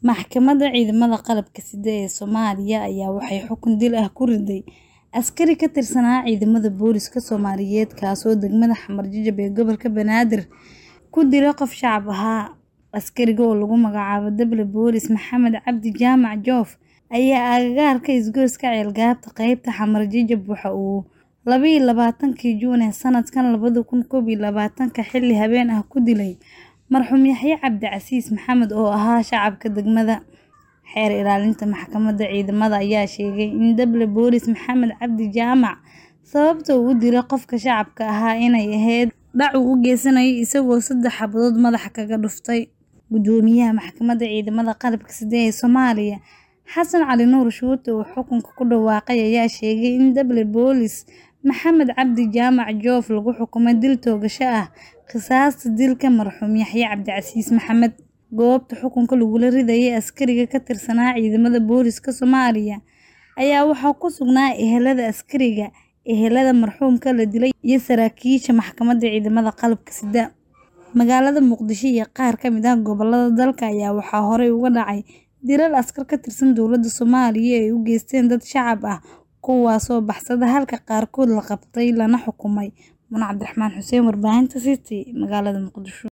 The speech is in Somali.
Maxkamadda Ciidamada Qalabka Sida ee Soomaaliya ayaa waxay xukun dil ah ku riday askari ka tirsanaa ciidamada booliska Soomaaliyeed kaasoo degmada Xamar-Jajab ee gobolka Banaadir ku dilay qof shacab ahaa. Askariga oo lagu magacaabo Dable Boolis Maxamed Cabdi Jaamac Joof ayaa agagaarka isgoyska Ceelgaabta qaybta Xamar-Jajab waxa uu laba iyo labaatankii Juun ee sanadkan labada kun koob iyo labaatanka xilli habeen ah ku dilay marxuum Yaxye Cabdi Casiis Maxamed oo ahaa shacabka degmada. Xeer ilaalinta maxkamadda ciidamada ayaa sheegay in Dable Boolis Maxamed Cabdi Jaamac sababta uu u dilay qofka shacabka ahaa inay ahayd dhac uu u geysanayay isagoo saddex xabadood madaxa kaga dhuftay. Guddoomiyaha Maxkamadda Ciidamada Qalabka Sida ee Soomaaliya Xasan Cali Nuur Shuute oo xukunka ku dhawaaqay ayaa sheegay in Dable Boolis Maxamed Cabdi Jaamac Joof lagu xukumay dil toogasho ah qisaasta dilka marxuum Yaxye Cabdi Casiis Maxamed. Goobta xukunka lagula ridayay askariga ka tirsanaa ciidamada booliska Soomaaliya ayaa waxaa ku sugnaa ehelada askariga, ehelada marxuumka la dilay iyo saraakiisha Maxkamadda Ciidamada Qalabka Sida. Magaalada Muqdisho iyo qaar ka mid ah gobollada dalka ayaa waxaa horey uga dhacay dilal askar ka tirsan dowladda Soomaaliya ay u geysteen dad shacab ah kuwaasoo baxsaday halka qaarkood la qabtay lana xukumay. Muna Cabdiraxmaan Xuseen, Warbaahinta City, magaalada Muqdisho.